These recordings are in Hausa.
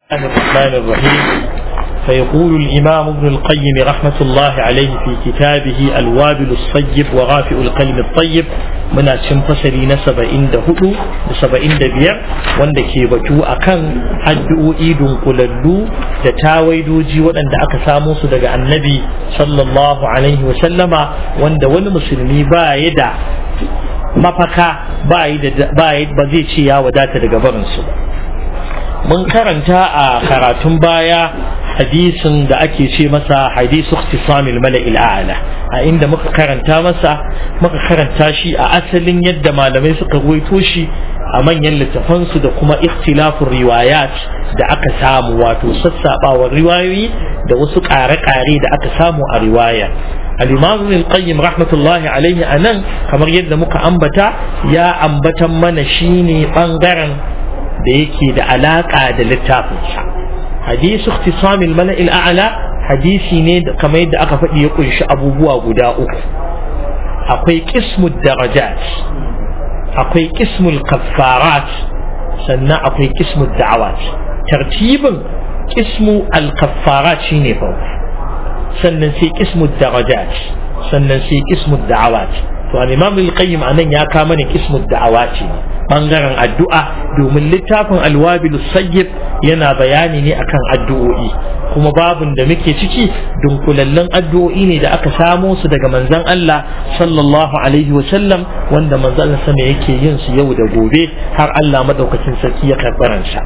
الله الرحمن الرحيم فيقول الإمام ابن القيم رحمة الله عليه في كتابه الوابل الصيب وغافئ القلم الطيب من فصلي نسب عند هدو نسب عند بير wanda ke batu akan addu'o'i dunkulallu da tawaidoji waɗanda aka samo su daga annabi sallallahu alaihi wa sallama wanda wani musulmi ba ya da mafaka ba ba zai ce ya wadata daga barinsu ba mun karanta a karatun baya hadisin da ake ce masa hadisu ikhtisamil mala'il a'la a inda muka karanta masa muka karanta shi a asalin yadda malamai suka ruwaito shi a manyan littafansu da kuma ikhtilafun riwayat da aka samu wato sassabawar riwayoyi da wasu ƙare-ƙare da aka samu a riwaya al-imam ibn qayyim rahmatullahi alaihi anan kamar yadda muka ambata ya ambatan mana shine bangaren da yake da alaƙa da littafinsa hadisu ikhtisamil mala'il a'la hadisi ne kamar yadda aka faɗi ya kunshi abubuwa guda uku akwai qismud darajat akwai qismul kaffarat sannan akwai qismud da'awat tartibin qismu al-kaffarat shine farko sannan sai qismud darajat sannan sai qismud da'awat to al-imam al-qayyim anan ya kama ne qismud da'awat ne bangaren addu'a domin littafin alwabilu sayyib yana bayani ne akan addu'o'i kuma babun da muke ciki dunkulallen addu'o'i ne da aka samo su daga manzon Allah sallallahu alaihi wa sallam wanda manzon Allah sama yake yin su yau da gobe har Allah madaukakin sarki ya karbaran sa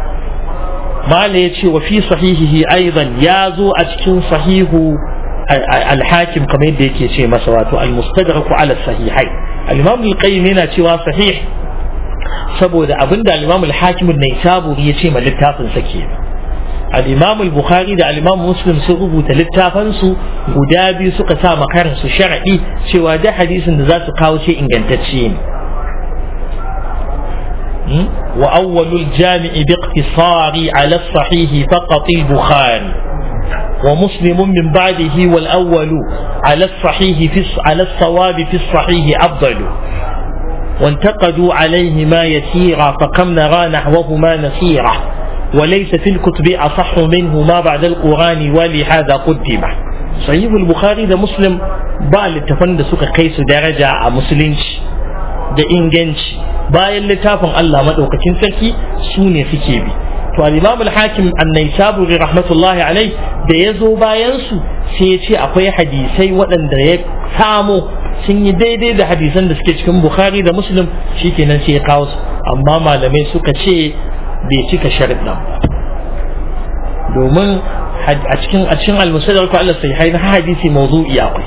mala yace wa fi sahihihi aidan ya zo a cikin sahihu al-hakim kamar yadda yake ce masa wato al-mustadrak ala sahihai al-imam al-qayyim yana cewa sahih saboda abin da al-Imam al-Hakim an-Naisaburi ya ce ma littafin sa ke al-Imam al-Bukhari da al-Imam Muslim sun rubuta littafan su guda biyu suka sa makarin su sharadi cewa da hadisin da za su kawo ce ingantacce ne wa awwalul jami'i bi iqtisari ala as-sahih faqat al-Bukhari ومسلم من بعده والأول على الصحيح في على الصواب في الصحيح أفضل وانتقدوا عليهما يسيرا فكم نرى نحوهما نسيرا وليس في الكتب أصح منه ما بعد القرآن ولهذا قدم صحيح البخاري ده مسلم ba littafan da suka kai su daraja a musulunci da inganci bayan littafin Allah madaukakin sarki su ne suke bi to al-imam al-hakim an-naisaburi rahmatullahi alai da ya zo bayan su sai ya ce akwai hadisai waɗanda ya samo sun yi daidai da hadisan da suke cikin bukhari da muslim shikenan sai ya kawo su amma malamai suka ce bai cika sharuɗan ba domin a cikin a cikin al-musaddar ko Allah sai haina hadisi mawdu'i akwai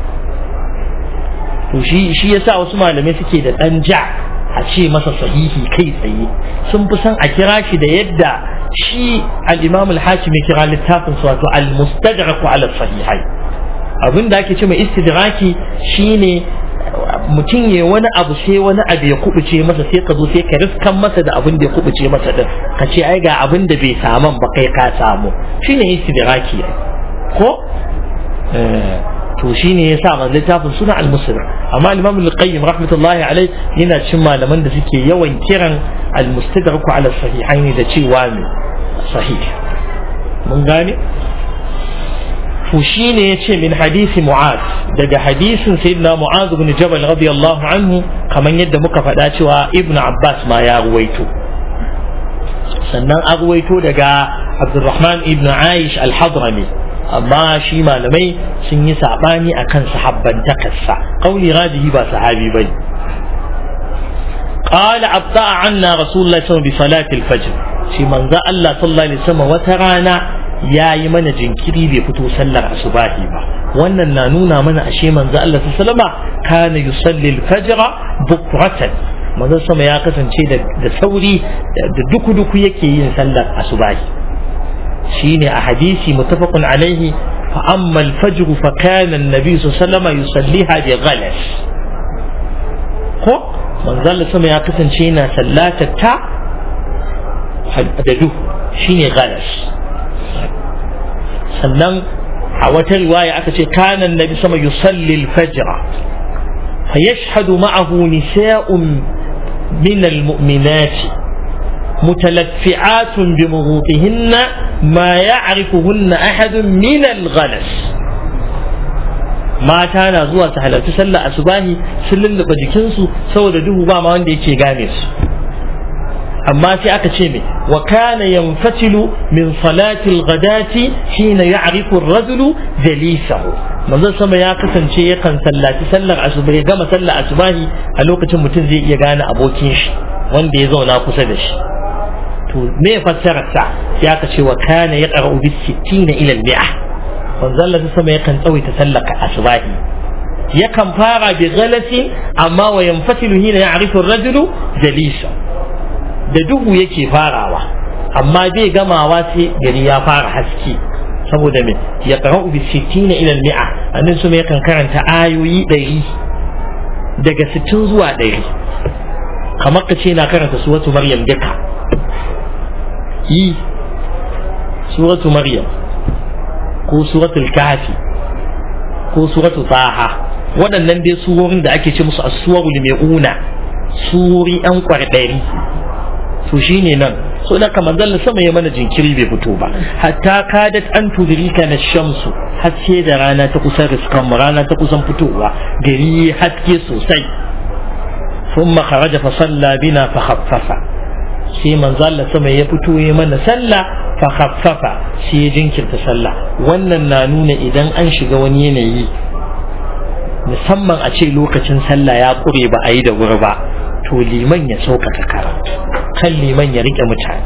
to shi shi yasa wasu malamai suke da dan ja a ce masa sahihi kai tsaye sun fi son a kira shi da yadda shi al-imam al-hakim ya kira littafin su wato al-mustadrak ala sahihai abin da ake ce mai istidraki shine mutum ya wani abu sai wani abu ya kubuce masa sai ka zo sai ka riskan masa da abin da ya kubuce masa din ka ce ai ga abin da bai saman ba kai ka samu shine istidraki ko to shine yasa ma littafin suna al-muslim amma al-imam al-qayyim rahmatullahi alai yana cin malaman da suke yawan kiran al-mustadrak ala sahihaini da cewa ne sahih mun gane to shine yace min hadisi mu'az daga hadisin sayyidina mu'az ibn jabal radiyallahu anhu kaman yadda muka faɗa cewa ibn abbas ma ya ruwaito sannan a ruwaito daga abdurrahman ibn aish al-hadrami amma shi malamai sun yi sabani akan sahabbantakarsa kauli rajihi ba sahabi bane قال أبطأ عنا رسول الله صلى الله عليه وسلم بصلاة الفجر شي من ذا الله صلى الله عليه وسلم وترانا ya yi mana jinkiri bai fito sallar asubahi ba wannan na nuna mana ashe manzo Allah sallama kana yusalli al-fajr bukratan manzo sama ya kasance da sauri da duku duku yake yin sallar asubahi shine a hadisi muttafaqun alaihi fa amma al-fajr fa kana an-nabi sallama yusalliha bi ghalas ko manzo Allah sama ya kasance yana sallatar ta da duhu shine ghalas sannan a wata riwaya aka ce kana nabi sama yusalli al-fajr fa yashhadu ma'ahu nisa'un min al-mu'minat mutalaffi'atun bi mughutihinna ma ya'rifuhunna ahadun min al-ghalas mata na zuwa su halarci sallar asubahi sun lulluɓe jikinsu saboda duhu ba ma wanda yake gane su amma sai aka ce me wa kana yanfatilu min salati al-ghadati hina ya'rifu ar-rajulu jalisahu manzo sama ya kasance yakan sallaci sallar asuba ya gama sallar asubahi a lokacin mutum zai iya gane abokin shi wanda ya zauna kusa da shi to me fassarar sa sai aka ce wa kana yaqra'u bis 60 ila al-mi'ah manzo Allah sama yakan tsawaita sallar asubahi yakan fara bi ghalasi amma wa yanfatilu hina ya'rifu ar-rajulu jalisahu da duhu yake farawa amma bai gamawa sai gari ya fara haske saboda me ya qara'u bi 60 ila al-mi'a annin su yakan karanta ayoyi 100 daga 60 zuwa 100 kamar ka ce na karanta suratu maryam duka yi suratu maryam ko suratul kahfi ko suratu taha waɗannan dai surorin da ake ce musu as-suwarul mi'una suri an kwarɗari to shine nan so da kamar zalla sama ya mana jinkiri bai fito ba hatta kadat an tudrika na shamsu haske da rana ta kusan riskan mu rana ta kusan fitowa gari haske sosai ثم خرج فصلى بنا فخفف sai manzo Allah sama ya fito ya mana sallah fa khaffafa sai ya jinkirta sallah wannan na nuna idan an shiga wani yanayi musamman a ce lokacin sallah ya kure ba a yi da wuri ba to liman ya sauƙaƙa karatu kan liman ya rike mutane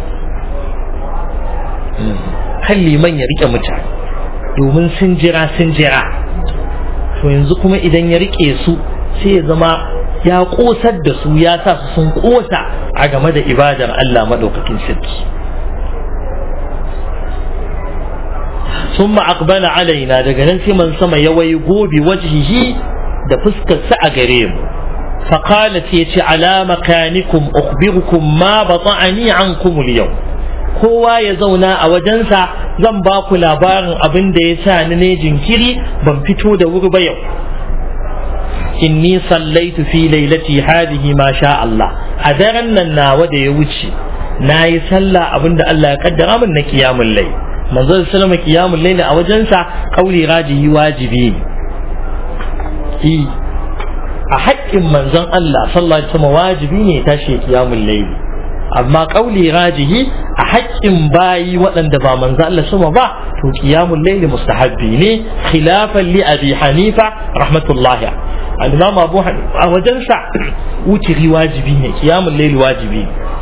kan liman ya rike mutane domin sun jira sun jira to yanzu kuma idan ya rike su sai ya zama ya ƙosar da su ya sa su sun ƙosa a game da ibadar Allah maɗaukakin sarki sun ma'akbala alaina daga nan sai man sama ya wayi gobe wajihi da fuskarsa a gare mu فقالت يتي على مكانكم أخبركم ما بطعني عنكم اليوم kowa ya zauna a wajensa zan ba ku labarin abin da ya sa ni ne jinkiri ban fito da wuri ba yau inni sallaitu fi lailati hadihi ma sha Allah a daren nan nawa da ya wuce na yi sallah abin da Allah ya kaddara min na kiyamun lai manzon sallama kiyamun lai a wajensa kauli rajihi wajibi ne a haƙƙin manzon Allah sallallahu alaihi wasallam wajibi ne tashi kiyamul layli amma qauli rajihi a haƙƙin bayi waɗanda ba manzon Allah sama ba to kiyamul layli mustahabbi ne khilafan li abi hanifa rahmatullahi al-imam abu hanifa a wajen sa wutiri wajibi ne kiyamul layli wajibi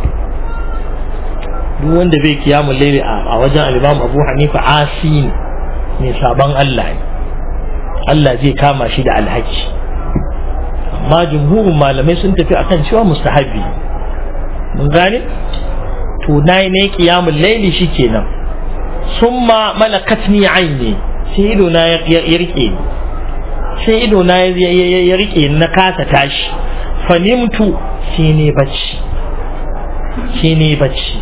duk wanda bai kiyamul layli a wajen al-imam abu hanifa asi ne mai sabon Allah ne Allah zai kama shi da alhaki amma jumhurin malamai sun tafi akan cewa mustahabi mun gane to nayi ne qiyamul layli shikenan summa malakatni aini sai ido na ya rike ni sai ido na ya rike ni na kasa tashi fanimtu sai ne bacci sai ne bacci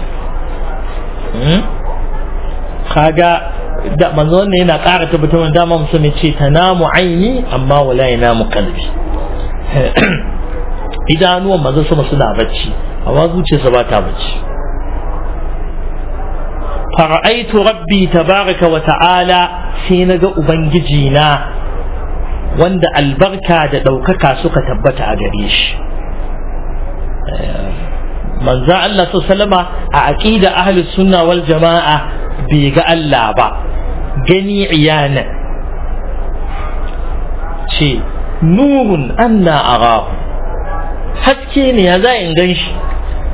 kaga da manzo wannan yana ƙara tabbatar da dama musulmi ce tanamu aini amma wala yanamu qalbi idanuwan maza sama suna bacci amma zuciyarsa ba ta bacci fara'aitu rabbi tabaraka wa ta'ala sai na ga ubangiji na wanda albarka da ɗaukaka suka tabbata a gare shi manzo Allah sallama a aqida ahlus sunna wal jama'a bai ga Allah ba gani iyana ce nurun anna arahu haske ne ya za in gan shi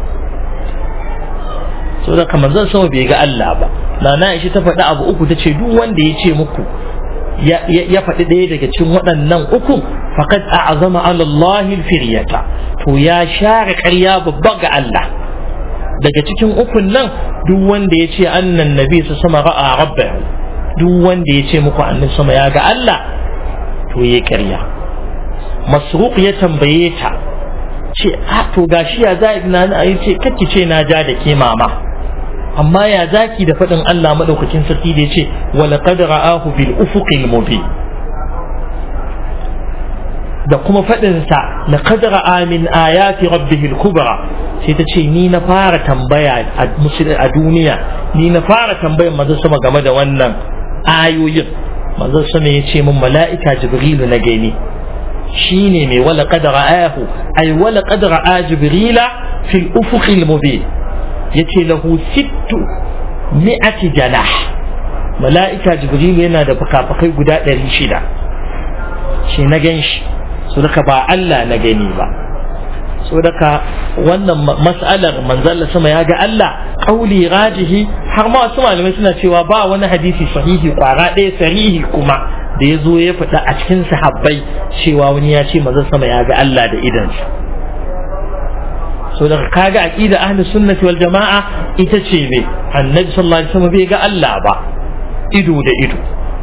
so da kamar zan sama bai ga Allah ba na na ishi ta faɗi abu uku ta ce duk wanda ya ce muku ya faɗi ɗaya daga cikin waɗannan uku faqad a'zama ala Allah firyata to ya share ƙarya babba ga Allah daga cikin ukun nan duk wanda ya ce annan nabi su sama ra'a rabbahu duk wanda ya ce muku annabi sama ya ga Allah to ya ƙarya masruq ya tambaye ta ce a to gashi ya za na na ce kake ce na ja da ke mama amma ya zaki da faɗin Allah madaukakin sarki da ya ce wa laqad ra'ahu bil ufuqil mubin da kuma faɗinsa na kadara amin ayati rabbihil kubra sai ta ce ni na fara tambaya a duniya ni na fara tambayar manzon sama game da wannan ayoyin manzon sama ya ce min mala'ika jibrilu na gani shine mai wala kadara ayahu ay wala kadara a jibrila fil ufuqil mubin yace lahu sittu mi'ati janah mala'ika jibrilu yana da fukafukai guda ɗari shida shi na gan shi su daga ba Allah na gani ba so daga wannan mas'alar manzalla sama ya ga Allah kauli rajihi har ma wasu malamai suna cewa ba wani hadisi sahihi kwara ɗaya sarihi kuma da ya zo ya faɗa a cikin sahabbai cewa wani ya ce manzon sama ya ga Allah da idansa so daga kaga aqida ahli sunnati wal jama'a ita ce me annabi sallallahu alaihi wasallam bai ga Allah ba ido da ido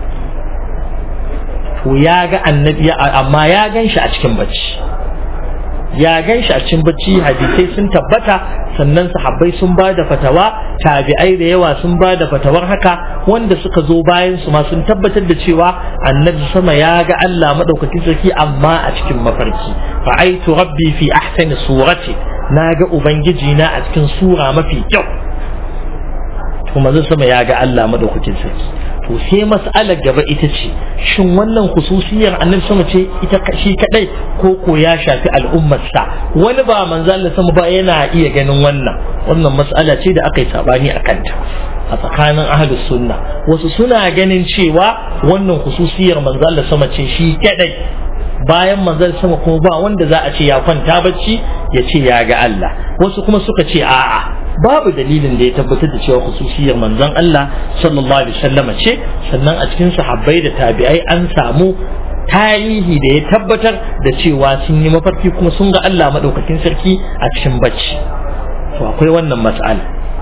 to ya ga annabi amma ya gan shi a cikin bacci ya gan shi a cikin bacci hadisai sun tabbata sannan sahabbai sun ba da fatawa tabi'ai da yawa sun ba da fatawar haka wanda suka zo bayan su ma sun tabbatar da cewa annabi sama ya ga Allah madaukakin sarki amma a cikin mafarki ra'aitu rabbi fi ahsani surati na ga ubangiji na a cikin sura mafi kyau kuma zai sama ya ga Allah madaukakin sarki to sai mas'alar gaba ita ce shin wannan khususiyar annabi sama ce ita shi kadai ko ko ya shafi al'ummarsa wani ba manzo Allah sama ba yana iya ganin wannan wannan mas'ala ce da aka yi sabani a kanta a tsakanin ahlus sunna wasu suna ganin cewa wannan khususiyar manzo Allah sama ce shi kadai bayan manzon sama kuma ba wanda za a ce ya kwanta bacci ya ce ya ga Allah wasu kuma suka ce a'a babu dalilin da ya tabbatar da cewa khususiyar manzon Allah sallallahu alaihi wasallam ce sannan a cikin sahabbai da tabi'ai an samu tarihi da ya tabbatar da cewa sun yi mafarki kuma sun ga Allah madaukakin sarki a cikin bacci to akwai wannan mas'ala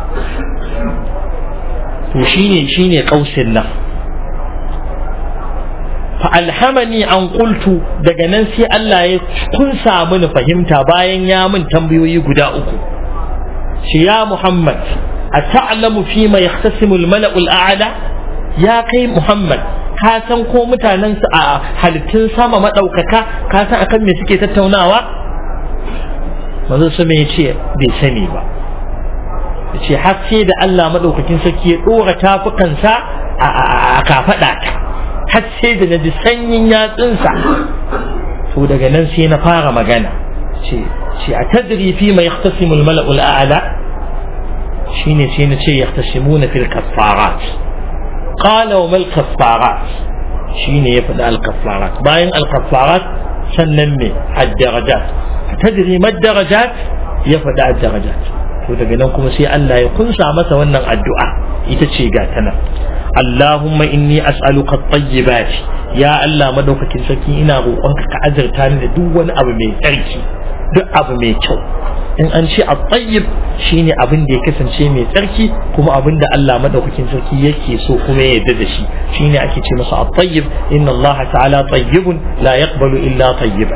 to shine shine kausin nan fa alhamani an qultu daga nan sai Allah ya kun samu ni fahimta bayan ya min tambayoyi guda uku shi ya Muhammad a ta'lamu fi ma yahtasimu al-mala'u al-a'la ya kai Muhammad ka san ko mutanen su a halittun sama madaukaka ka san akan me suke tattaunawa manzo su me yace bai sani ba yace har sai da Allah madaukakin sarki ya dora tafukansa a kafada ta har sai da naji sanyin yatsunsa to daga nan sai na fara magana ce ce a tadri fi ma yahtasimu al-mala'u al-a'la shine sai na ce yahtasimuna fil kaffarat qala wa mal kaffarat shine ya faɗi al-kaffarat bayan al-kaffarat sannan me ad-darajat tadri ma ad-darajat ya faɗi ad-darajat to daga nan kuma sai Allah ya kunsa masa wannan addu'a ita ce ga ta nan Allahumma inni as'aluka at-tayyibat ya Allah madaukakin sarki ina roƙonka ka azurta ni da duk wani abu mai tsarki duk abu mai kyau in an ce at-tayyib shine abin da ya kasance mai tsarki kuma abin da Allah madaukakin sarki yake so kuma ya yarda da shi shine ake ce masa at-tayyib inna Allah ta'ala tayyibun la yaqbalu illa tayyiban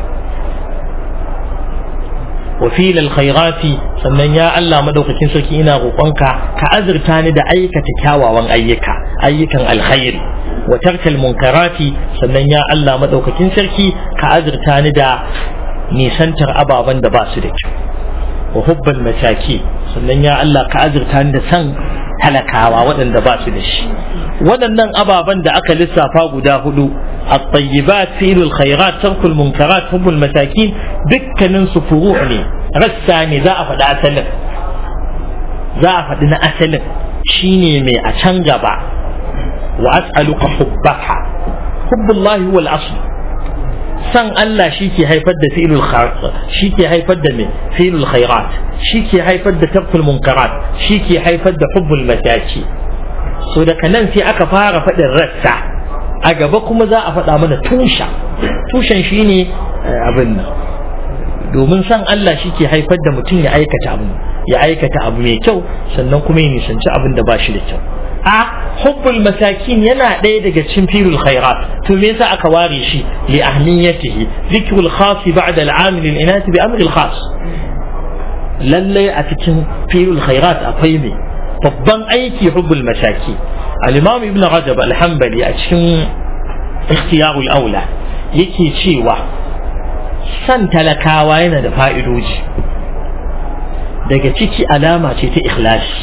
wa fil alkhairati sannan ya Allah madaukakin sarki ina roƙonka ka azurta ni da aikata kyawawan ayyuka ayyukan alkhairi wa tarkal munkarati sannan ya Allah madaukakin sarki ka azurta ni da nisantar ababen da ba su da kyau wa hubbal mataki sannan ya Allah ka azurta ni da san talakawa waɗanda ba su da shi waɗannan ababen da aka lissafa guda hudu الطيبات فعل الخيرات ترك المنكرات حب المساكين dukkanin su furu ne rassa ne za a faɗi asalin za a faɗi na asalin shine mai a can gaba wa as'aluka hubbaka hubbullahi wal asl san Allah shi ke haifar da fi'lul shi ke haifar da mai fi'lul khairat shi ke haifar da tarkul munkarat shi ke haifar da hubbul mataki so daga nan sai aka fara faɗin rassa a gaba kuma za a faɗa mana tusha tushen shi ne abin nan domin san Allah shi ke haifar da mutum ya aikata abu ya aikata abu mai kyau sannan kuma ya nisanci abin da ba shi da kyau a hubbul masakin yana ɗaya daga cikin firul khairat to me yasa aka ware shi li ahmiyatihi zikrul khas ba'da al-amil al-inat bi amri al-khas lalle a cikin firul khairat akwai me babban aiki hubbul masaki al-imam ibn rajab al-hanbali a cikin ikhtiyarul aula yake cewa san talakawa yana da fa'idoji daga ciki alama ce ta ikhlasi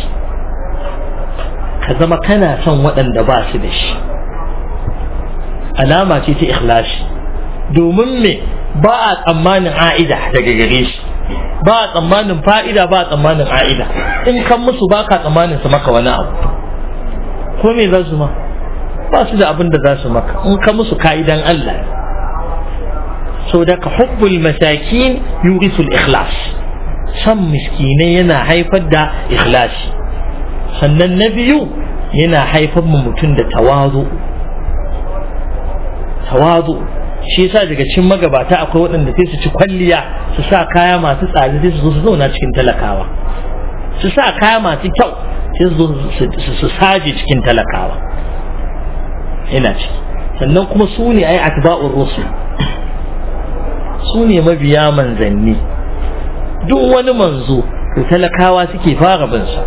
ka zama kana son waɗanda ba su da shi alama ce ta ikhlasi domin me ba a tsammanin a'ida daga gare shi ba a tsammanin fa'ida ba a tsammanin a'ida in kan musu ba ka tsammanin su maka wani abu ko me za su ma ba su da abin da za su maka in ka musu ka'idan Allah so da ka hubbul masakin yurisul ikhlas san miskinai yana haifar da ikhlasi sannan na biyu yana haifar mu mutum da tawazu tawazu shi yasa daga cikin magabata akwai waɗanda sai su ci kwalliya su sa kaya masu tsada sai su zo su zauna cikin talakawa su sa kaya masu kyau sai su zo su saje cikin talakawa ina ciki sannan kuma su ne ai atba'ur rusul su ne mabiya manzanni duk wani manzo to talakawa suke fara bin sa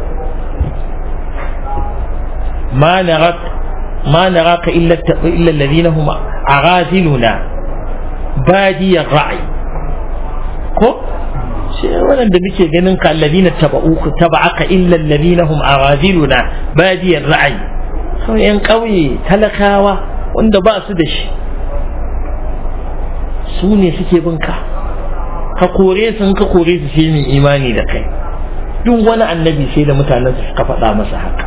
ma narak ma naraka illa illa alladhina hum aghaziluna badiyar ra'ayi ko shi waɗanda muke ganin ka alladhina taba'uka taba'aka illa alladhina hum aghaziluna badiyar ra'ayi kawai yan ƙauye talakawa wanda ba su da shi su ne suke bin ka ka kore su ka kore su sai mai imani da kai duk wani annabi sai da mutanen su suka faɗa masa haka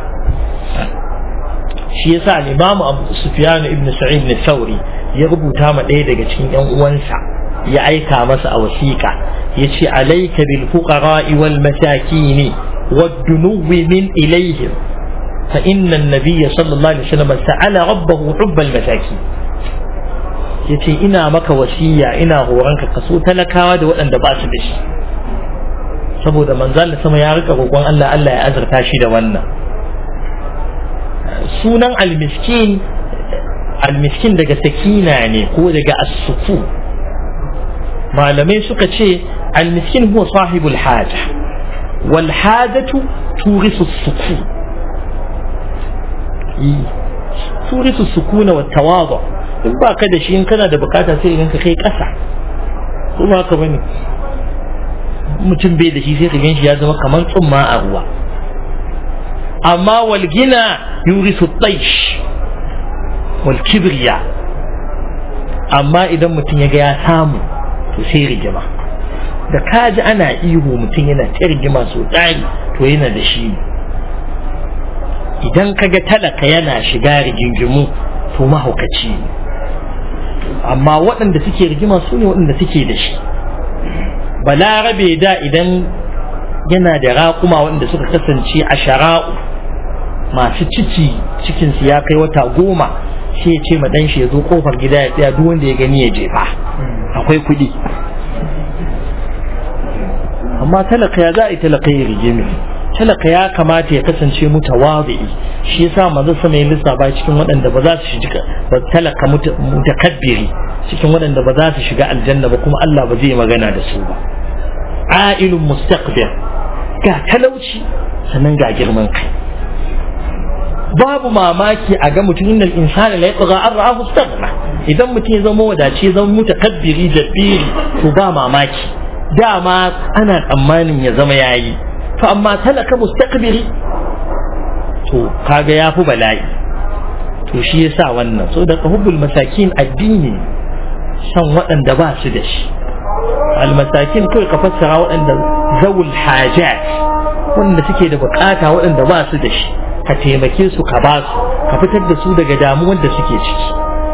shi yasa al-Imam Abu Sufyan ibn Sa'id ibn Thawri ya rubuta ma ɗaya daga cikin ƴan uwansa ya aika masa a wasiƙa yace alayka bil fuqara'i wal masakin wad dunuwi min ilayhim fa inna an-nabiy sallallahu alaihi wasallam sa'ala rabbahu hubbal masakin yace ina maka wasiya ina horonka kaso talakawa da waɗanda ba su da shi saboda manzal sama ya rika roƙon Allah Allah ya azurta shi da wannan sunan almiskin almiskin daga sakina ne ko daga asufu malamai suka ce almiskin huwa sahibul haja wal hajatu turisu suku turisu sukuna wa tawadu in ba ka da shi in kana da bukata sai in ka kai kasa ko ba ka bane mutum bai da shi sai ka gan shi ya zama kamar tsumma a ruwa amma walgina yurisu taish wal kibriya amma idan mutum ya ga ya samu to sai rigima da kaji ana ihu mutum yana ta rigima so tsari to yana da shi idan kaga talaka yana shiga rigingimu to mahaukaci ne amma waɗanda suke rigima su ne waɗanda suke da shi balarabe da idan yana da raƙuma waɗanda suka kasance a shara'u masu ciki cikinsu ya kai wata goma sai ya ce ma ɗan shi ya zo ƙofar gida ya tsaya duk wanda ya gani ya jefa akwai kuɗi amma talaka ya za a yi talaka ya rigimi talaka ya kamata ya kasance mutawazi'i shi yasa manzo sama ya lissafa cikin waɗanda ba za su shiga ba talaka mutakabbiri cikin waɗanda ba za su shiga aljanna ba kuma Allah ba zai magana da su ba a'ilun mustaqbir ga talauci sannan ga girman kai babu mamaki a ga mutum innal insana la yatgha an ra'ahu istaghna idan mutum ya zama wadace ya zama mutakabbiri jabbiri to ba mamaki dama ana tsammanin ya zama yayi to amma talaka mustaqbiri to kaga yafi bala'i to shi yasa wannan so da hubbul masakin addini san waɗanda ba su da shi almasakin kawai ka fassara waɗanda zawul hajat wanda suke da bukata waɗanda ba su da shi ka taimake su ka ba su ka fitar da su daga damuwar da suke ciki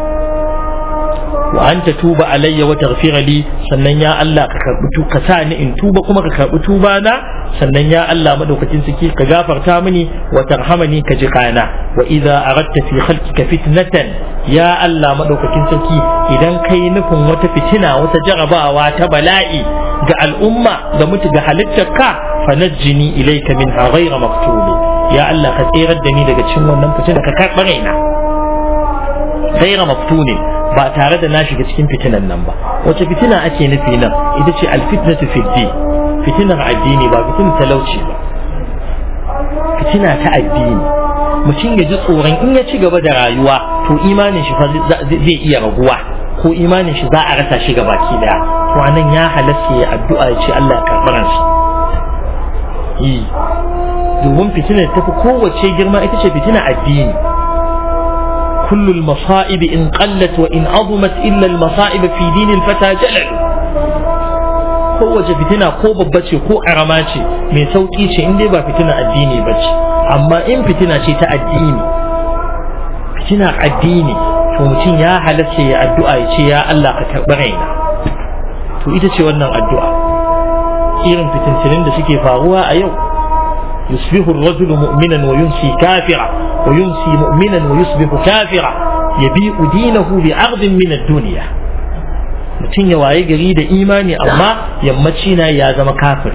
wa anta tuba alayya wa taghfira li sannan ya Allah ka karbi tu ka sa ni in tuba kuma ka karbi tuba na sannan ya Allah madaukakin saki ka gafarta mini wa tarhamani ka ji kana wa idza aradta fi khalqika fitnatan ya Allah madaukakin saki idan kai nufin wata fitina wata jarabawa ta bala'i ga al'umma ga mutu ga halittarka fanajjini ilayka min ghayra maktubi ya Allah ka tsirar da ni daga cikin wannan fitina ka karɓa raina ghayra maftuni ba tare da na shiga cikin fitinan nan ba wace fitina ake nufi nan ita ce alfitnatu fiddi fitinar addini ba fitinar talauci ba fitina ta addini mutum ya ji tsoron in ya ci gaba da rayuwa to imanin shi fa zai iya raguwa ko imanin shi za a rasa shi gabaki daya to to anan ya halatta ya addu'a ya ce Allah ya karɓi ransa yi domin fitina ta fi kowace girma ita ce fitina addini كل المصائب إن قلت وإن عظمت إلا المصائب في دين الفتى جلل kowace fitina ko babba ce ko arama ce mai sauƙi ce in dai ba fitina addini ba ce amma in fitina ce ta addini fitina addini to mutum ya halatta ya addu'a ya ce ya Allah ka karɓi raina to ita ce wannan addu'a irin fitintinin da suke faruwa a yau yusbihu ar-rajulu mu'minan wa yunsi kafira wa yunsi mu'minan wa yusbihu kafira yabi'u dinahu bi 'ardin min ad-dunya mutum ya waye gari da imani amma yammaci na ya zama kafiri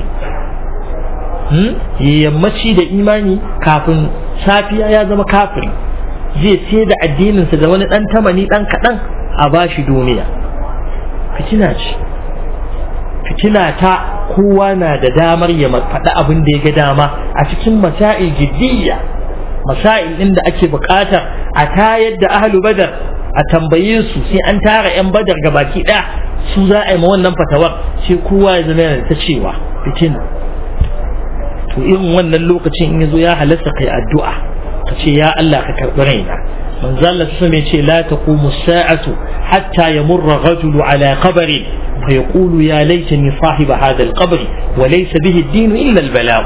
yammaci da imani kafin safiya ya zama kafiri zai sai da addininsa da wani ɗan tamani ɗan kaɗan a bashi duniya fitina ce fitina ta kowa na da damar ya faɗi abin da ya ga dama a cikin masail jiddiyya masail ɗin da ake buƙatar a tayar da ahlu badar a tambaye su sai an tara 'yan badar ga baki ɗaya su za a yi ma wannan fatawar sai kowa ya zama yana ta cewa fitina to irin wannan lokacin in yazo ya halasta kai addu'a ka ce ya Allah ka karɓi raina manzo Allah su mai ce la taqumu sa'atu hatta yamurra rajulu ala qabri fa yaqulu ya laitani sahiba hadha al-qabr wa laysa bihi ad-din illa al-bala'u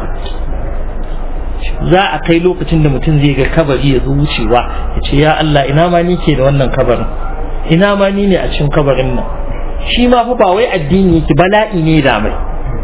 za a kai lokacin da mutum zai ga kabari ya zo wucewa ya ce ya Allah ina ma ni ke da wannan kabarin ina ma ni ne a cikin kabarin nan shi ma fa ba wai addini yake bala'i ne da mai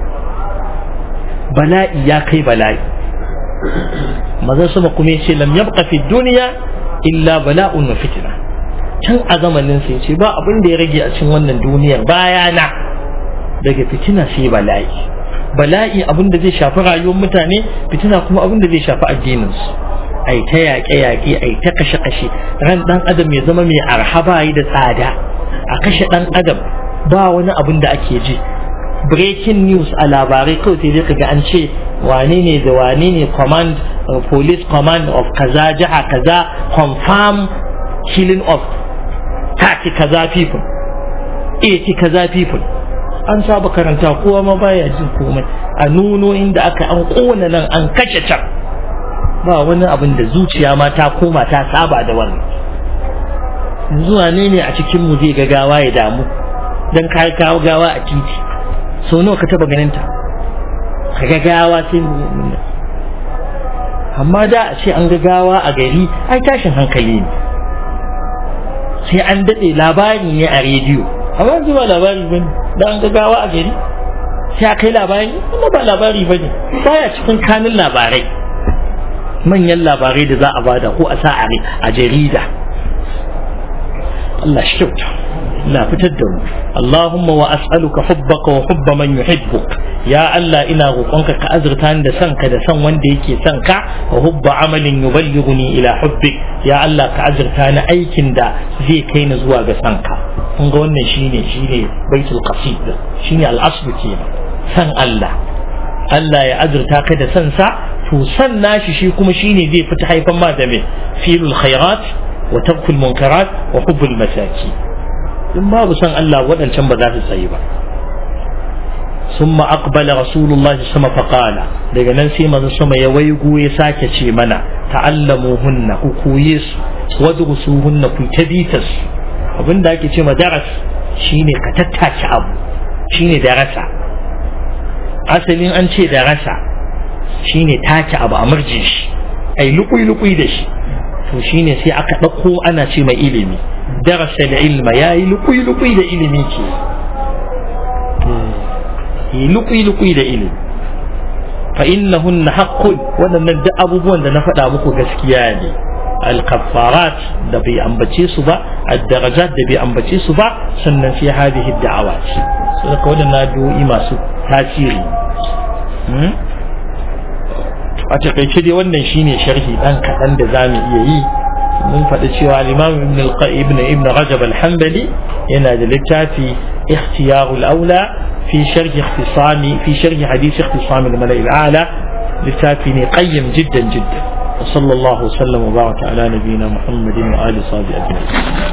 bala'i ya kai bala'i mazan sama kuma ya ce lam yabqa fi dunya illa bala'un wa fitna can a zamanin sai ce ba abin da ya rage a cikin wannan duniyar bayana daga fitina sai bala'i bala'i abin da zai shafi rayuwar mutane fitina kuma abin da zai shafi addininsu ai ta yaƙe-yaƙe ai ta kashe-kashe ran ɗan adam ya zama mai arhaba yi da tsada a kashe ɗan adam ba wani abin da ake ji breaking news a labarai kawai sai dai kaga an ce wane ne da wane ne command police command of kaza jiha kaza confirm killing of 30 kaza people 80 kaza people an saba karanta kowa ma baya jin komai a nuno inda aka an kona nan an kashe can ba wani abin da zuciya ma ta koma ta saba da wannan zuwa ne ne a cikin mu zai ga gawa ya damu dan kai kawo gawa a titi so nawa ka taba ganin ta ka ga gawa sai amma da a ce an ga gawa a gari ai tashin hankali ne sai an daɗe labari ne a rediyo amma yanzu ba labari bane da an gagawa a gari sai a kai labari kuma ba labari bane baya cikin kanin labarai manyan labarai da za a bada ko a sa a jarida Allah shi kyauta Allah fitar da mu Allahumma wa as'aluka hubbaka wa hubba man yuhibbuk ya Allah ina roƙonka ka azurta ni da son ka da son wanda yake son ka wa hubba amalin yuballighuni ila hubbik ya Allah ka azurta ni aikin da zai kai ni zuwa ga son ka kun ga wannan shine shine baitul qasid shine al-asl kenan san Allah Allah ya azurta ka da san sa to san nashi shi kuma shine zai fita haifan ma da me filul khairat wa tarkul munkarat wa hubbul masaki in babu san Allah waɗancan ba za su tsayi ba ثم أقبل رسول الله صلى الله عليه وسلم فقال daga nan sai manzo sama ya waigo ya sake ce mana ta'allamuhunna ku koye su wadrusuhunna ku tabitas abin da ake ce ma daras shine ka tattace abu shine darasa asalin an ce darasa shine take abu a murje shi ai lukui lukui da shi to shine sai aka ɗauko ana ce mai ilimi darasa da ilma ya yi lukui lukui da ilimi ke yi lukui lukui da ilimi fa innahunna haqqun waɗannan duk abubuwan da na faɗa muku gaskiya ne الكفارات da bai ambace su ba الدرجات da bai ambace su ba sannan sai hadhihi da'awat sai ka wadannan addu'o'i masu tasiri a takaice dai wannan shine sharhi dan kaɗan da zamu iya yi mun faɗi cewa al-imam ibn al-ibn ibn rajab al-hanbali yana da littafi ikhtiyarul aula fi sharhi ikhtisami fi sharhi hadith ikhtisami al-mala'i al-a'la littafi ne qayyim jiddan jiddan وصلى الله وسلم وبارك على نبينا محمد وآله وصحبه أجمعين